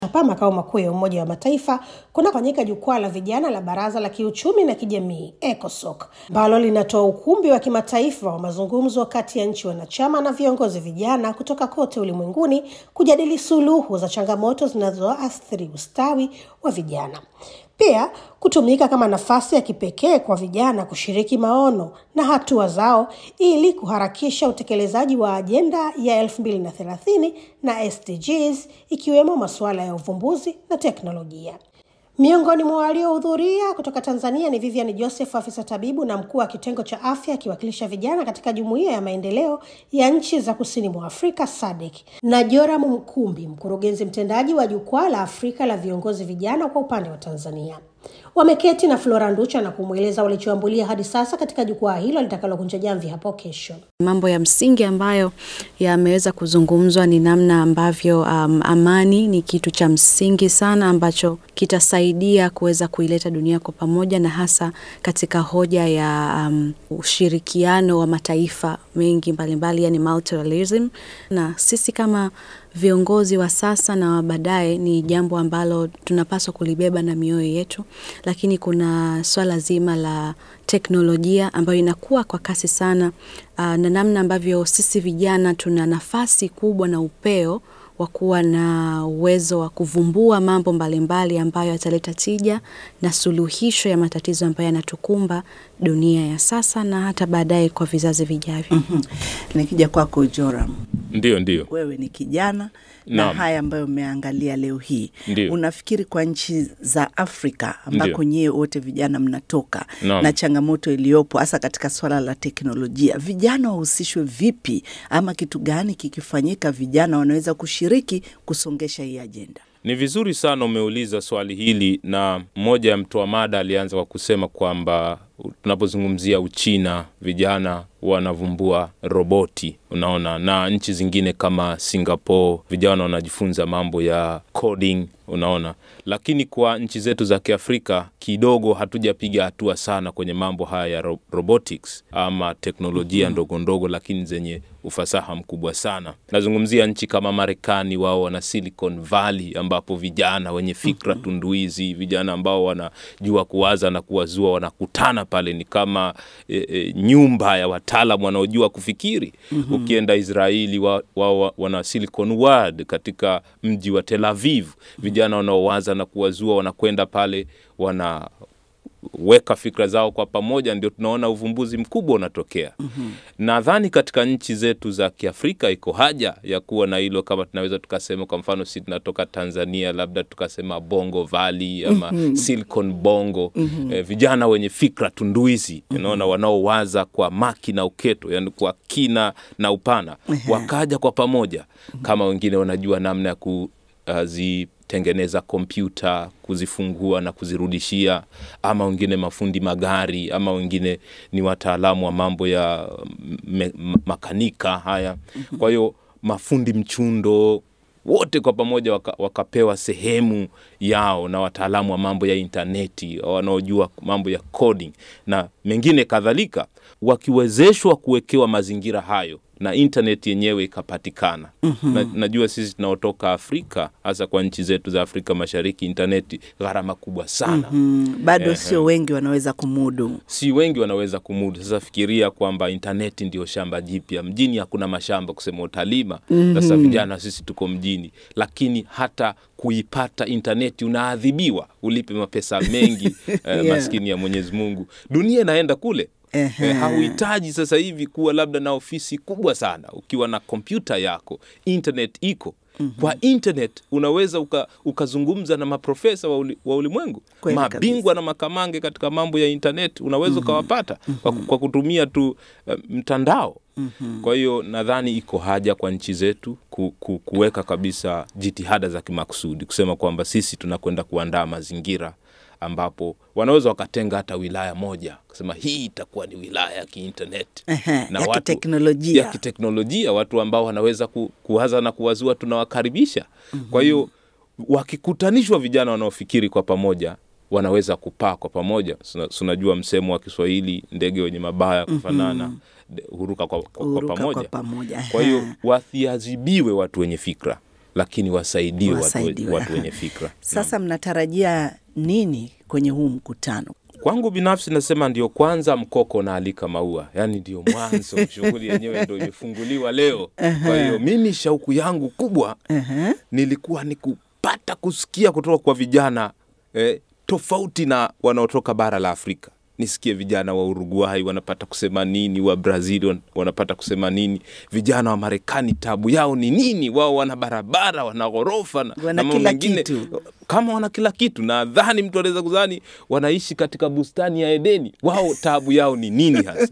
hapa makao makuu ya Umoja wa Mataifa kunafanyika jukwaa la vijana la Baraza la Kiuchumi na Kijamii ECOSOC ambalo linatoa ukumbi wa kimataifa wa mazungumzo kati ya nchi wanachama na viongozi vijana kutoka kote ulimwenguni kujadili suluhu za changamoto zinazoathiri ustawi wa vijana. Pia kutumika kama nafasi ya kipekee kwa vijana kushiriki maono na hatua zao ili kuharakisha utekelezaji wa ajenda ya 2030 na SDGs ikiwemo masuala ya uvumbuzi na teknolojia. Miongoni mwa waliohudhuria kutoka Tanzania ni Vivian Joseph, afisa tabibu na mkuu wa kitengo cha afya akiwakilisha vijana katika Jumuiya ya Maendeleo ya Nchi za Kusini mwa Afrika SADC, na Joram Mkumbi, mkurugenzi mtendaji wa Jukwaa la Afrika la Viongozi Vijana kwa upande wa Tanzania. Wameketi na Flora Nducha na kumweleza walichoambulia hadi sasa katika jukwaa hilo litakalokunja jamvi hapo kesho. Mambo ya msingi ambayo yameweza kuzungumzwa ni namna ambavyo um, amani ni kitu cha msingi sana ambacho kitasaidia kuweza kuileta dunia kwa pamoja, na hasa katika hoja ya um, ushirikiano wa mataifa mengi mbalimbali, yani multilateralism, na sisi kama viongozi wa sasa na wa baadaye ni jambo ambalo tunapaswa kulibeba na mioyo yetu, lakini kuna swala zima la teknolojia ambayo inakuwa kwa kasi sana, uh, na namna ambavyo sisi vijana tuna nafasi kubwa na upeo wa kuwa na uwezo wa kuvumbua mambo mbalimbali ambayo yataleta tija na suluhisho ya matatizo ambayo yanatukumba dunia ya sasa na hata baadaye kwa vizazi vijavyo. mm-hmm. Nikija kwako Joram, Ndio, ndio. wewe ni kijana na Naam. haya ambayo umeangalia leo hii, Ndio. unafikiri kwa nchi za Afrika ambako Ndio. nyie wote vijana mnatoka Naam. na changamoto iliyopo hasa katika swala la teknolojia, vijana wahusishwe vipi, ama kitu gani kikifanyika vijana wanaweza kushiriki kusongesha hii ajenda? Ni vizuri sana umeuliza swali hili, na mmoja ya mtoa mada alianza kwa kusema kwamba tunapozungumzia Uchina, vijana wanavumbua roboti, unaona, na nchi zingine kama Singapore vijana wanajifunza mambo ya coding, unaona. Lakini kwa nchi zetu za Kiafrika kidogo hatujapiga hatua sana kwenye mambo haya ya ro robotics ama teknolojia ndogo ndogo, lakini zenye ufasaha mkubwa sana. Nazungumzia nchi kama Marekani, wao wana Silicon Valley ambapo vijana wenye fikra tunduizi, vijana ambao wanajua kuwaza na kuwazua wanakutana pale, ni kama e, e, nyumba ya wataalam wanaojua kufikiri. Ukienda Israeli, wao wa, wa, wana Silicon World katika mji wa Tel Aviv, vijana wanaowaza na kuwazua wanakwenda pale wana weka fikra zao kwa pamoja, ndio tunaona uvumbuzi mkubwa unatokea. mm-hmm. Nadhani katika nchi zetu za Kiafrika iko haja ya kuwa na hilo, kama tunaweza tukasema, kwa mfano si tunatoka Tanzania, labda tukasema Bongo Valley ama mm-hmm. Silicon Bongo mm-hmm. eh, vijana wenye fikra tunduizi mm-hmm. unaona, wanaowaza kwa maki na uketo, yani kwa kina na upana Ehe. wakaja kwa pamoja, kama wengine wanajua namna ya kuzi tengeneza kompyuta kuzifungua na kuzirudishia, ama wengine mafundi magari, ama wengine ni wataalamu wa mambo ya me, ma- makanika haya. Kwa hiyo mafundi mchundo wote kwa pamoja waka, wakapewa sehemu yao na wataalamu wa mambo ya intaneti wanaojua mambo ya coding na mengine kadhalika, wakiwezeshwa kuwekewa mazingira hayo na intaneti yenyewe ikapatikana. mm-hmm. na, najua sisi tunaotoka Afrika hasa kwa nchi zetu za Afrika Mashariki, intaneti gharama kubwa sana Mm, bado Ehe. sio wengi wanaweza kumudu. si wengi wanaweza kumudu. Sasa fikiria kwamba intaneti ndio shamba jipya. Mjini hakuna mashamba kusema utalima. Sasa vijana sisi tuko mjini, lakini hata kuipata intaneti unaadhibiwa, ulipe mapesa mengi eh, Yeah. maskini ya Mwenyezi Mungu. Dunia inaenda kule. Ehe. Eh, hauhitaji sasa hivi kuwa labda na ofisi kubwa sana. Ukiwa na kompyuta yako, internet iko kwa internet unaweza uka, ukazungumza na maprofesa wa, uli, wa ulimwengu Kweli mabingwa na makamange katika mambo ya internet unaweza ukawapata kwa, kwa kutumia tu uh, mtandao kwa hiyo nadhani iko haja kwa nchi zetu ku, ku, kuweka kabisa jitihada za kimakusudi kusema kwamba sisi tunakwenda kuandaa mazingira ambapo wanaweza wakatenga hata wilaya moja kusema hii itakuwa ni wilaya ya kiinternet Ehe, ya kiteknolojia. ya kiteknolojia, watu ambao wanaweza ku, kuwaza na kuwazua tunawakaribisha. Kwa hiyo wakikutanishwa vijana wanaofikiri kwa pamoja wanaweza kupaa kwa pamoja. Suna- Unajua msemo wa Kiswahili, ndege wenye mabawa kufanana de- huruka kwa, kwa, kwa Huruka pamoja. kwa pamoja. Kwa hiyo Aha. wasiadhibiwe watu wenye fikra lakini wasaidiwe watu, Wasaidiwe, watu aha. wenye fikra. Sasa mnatarajia nini kwenye huu mkutano? Kwangu binafsi nasema ndio kwanza mkoko naalika maua, yaani ndio mwanzo, shughuli yenyewe ndio imefunguliwa leo. Kwa hiyo mimi shauku yangu kubwa Ehe. nilikuwa ni kupata kusikia kutoka kwa vijana eh, tofauti na wanaotoka bara la Afrika. Nisikie vijana wa Uruguay wanapata kusema nini, wa Brazil wan- wanapata kusema nini, vijana wa Marekani tabu yao ni nini? Wao wana barabara, wana ghorofa na, Wana na mambo kila mengine kitu. kama wana kila kitu. Nadhani mtu anaweza kudhani wanaishi katika bustani ya Edeni. Wao taabu yao ni nini hasa?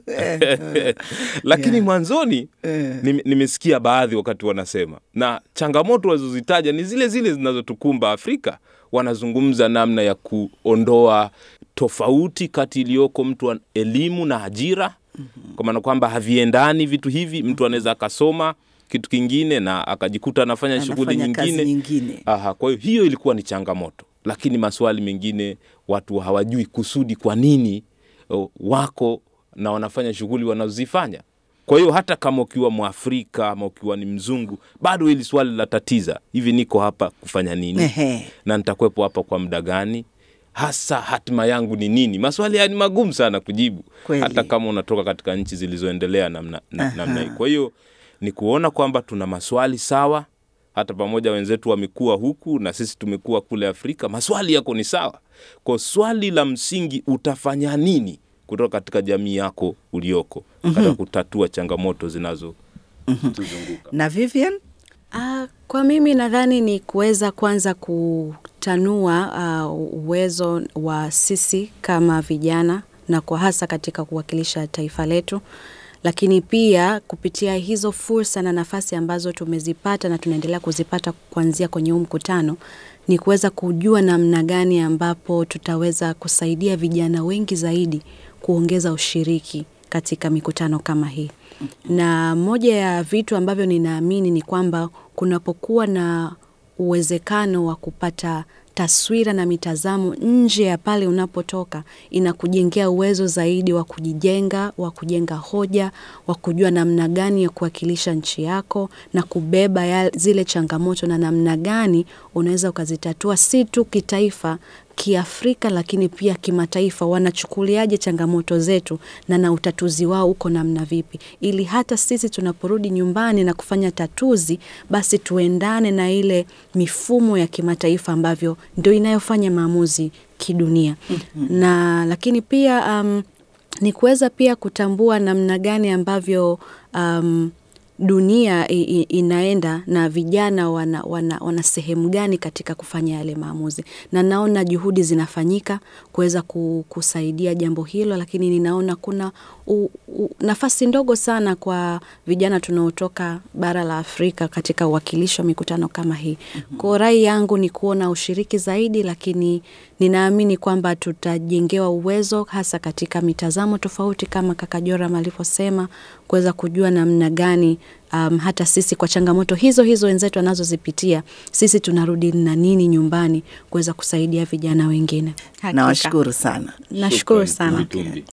Lakini mwanzoni nime- nimesikia baadhi wakati wanasema, na changamoto walizozitaja ni zile zile zinazotukumba Afrika. Wanazungumza namna ya kuondoa tofauti kati iliyoko mtu wa elimu na ajira, kwa maana kwamba haviendani vitu hivi. Mtu anaweza akasoma kitu kingine na akajikuta anafanya shughuli Anafanya kazi nyingine nyingine. Aha, kwa hiyo hiyo ilikuwa ni changamoto, lakini maswali mengine watu hawajui kusudi kwa nini o, wako na wanafanya shughuli wanazozifanya. Kwa hiyo hata kama ukiwa Mwafrika ama ukiwa ni mzungu, bado hili swali la tatiza, hivi niko hapa kufanya nini Ehe. na nitakuwepo hapa kwa muda gani? Hasa hatima yangu ni nini? Maswali haya ni magumu sana kujibu, Kweli. hata kama unatoka katika nchi zilizoendelea namna, na, namna hii. Kwa hiyo ni kuona kwamba tuna maswali sawa, hata pamoja wenzetu wamekuwa huku na sisi tumekuwa kule Afrika, maswali yako ni sawa. Kwa swali la msingi, utafanya nini kutoka katika jamii yako ulioko katika kutatua changamoto zinazotuzunguka? Na Vivian? Ah, kwa mimi nadhani ni kuweza kwanza kutanua ah, uwezo wa sisi kama vijana na kwa hasa katika kuwakilisha taifa letu, lakini pia kupitia hizo fursa na nafasi ambazo tumezipata na tunaendelea kuzipata kuanzia kwenye huu mkutano ni kuweza kujua namna gani ambapo tutaweza kusaidia vijana wengi zaidi kuongeza ushiriki katika mikutano kama hii. Na moja ya vitu ambavyo ninaamini ni kwamba kunapokuwa na uwezekano wa kupata taswira na mitazamo nje ya pale unapotoka, inakujengea uwezo zaidi wa kujijenga, wa kujenga hoja, wa kujua namna gani ya kuwakilisha nchi yako na kubeba ya zile changamoto na namna gani unaweza ukazitatua si tu kitaifa kiafrika lakini pia kimataifa, wanachukuliaje changamoto zetu na na utatuzi wao uko namna vipi, ili hata sisi tunaporudi nyumbani na kufanya tatuzi, basi tuendane na ile mifumo ya kimataifa ambavyo ndio inayofanya maamuzi kidunia. Na lakini pia um, ni kuweza pia kutambua namna gani ambavyo um, dunia i, i, inaenda na vijana wana, wana, wana sehemu gani katika kufanya yale maamuzi, na naona juhudi zinafanyika kuweza ku- kusaidia jambo hilo, lakini ninaona kuna u, u, nafasi ndogo sana kwa vijana tunaotoka bara la Afrika katika uwakilishi wa mikutano kama hii. Kwa rai yangu ni kuona ushiriki zaidi, lakini ninaamini kwamba tutajengewa uwezo hasa katika mitazamo tofauti kama kaka Joram alivyosema, kuweza kujua namna gani um, hata sisi kwa changamoto hizo hizo wenzetu wanazozipitia sisi tunarudi na nini nyumbani kuweza kusaidia vijana wengine. Hakika. Nawashukuru sana. Nashukuru Shukran, sana. Mtumbi.